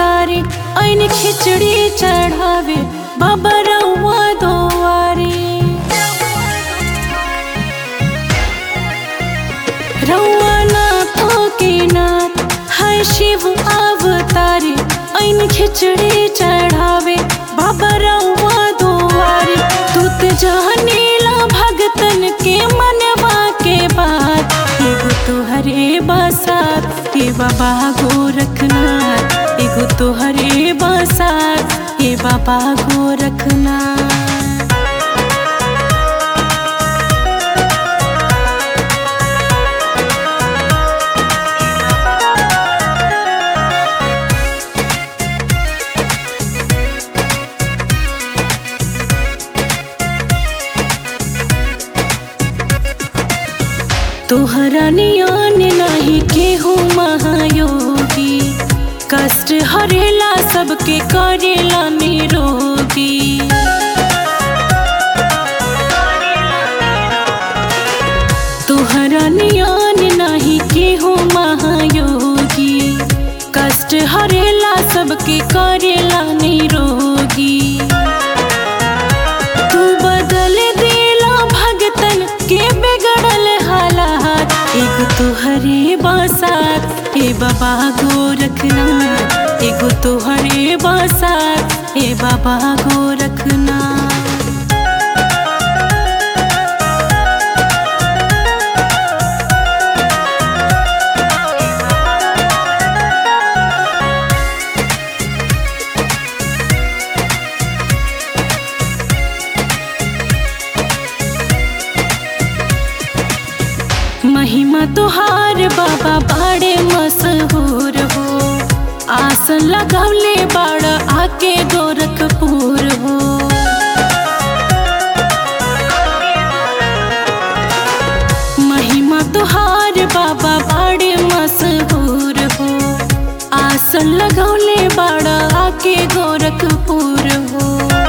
अवतारी ऐन खिचड़ी चढ़ावे बाबा रउआ दोवारी रउआ नाथों के नाथ है शिव अवतारी ऐन खिचड़ी चढ़ावे बाबा रउआ दोवारी तू त जानेला भगतन के मनवा के बात एगो तोहरे बसात हे बाबा गोरखनाथ एगो तोहरे बसात हे बाबा गोरखनाथ तोहरा नियान नाही केहू महायोगी कष्ट हरेला सबके करेला निरोगी तोहरा नियान नाही केहू महायोगी कष्ट हरेला सबके करेला निरोगी तू बदल देला भगतन के बिगड़ल हालात एगो तोहरे बसात हे बाबा गोरखनाथ एगो तोहरे बसात हे बाबा गोरखनाथ महिमा तुहार बाबा बाड़े मशहूर हो आसन लगौले बाड़ आके गोरखपुर हो महिमा तुहार बाबा बाड़े मशहूर हो आसन लगौले बाड़ आके गोरखपुर हो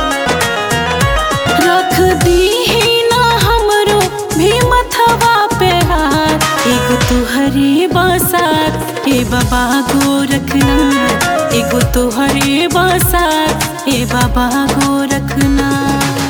रख दी ना हमरो भी मथवा पे हाथ एगो तुहरे बसात हे बाबा गोरखनाथ एगो तुहरे बसात हे बाबा गोरखनाथ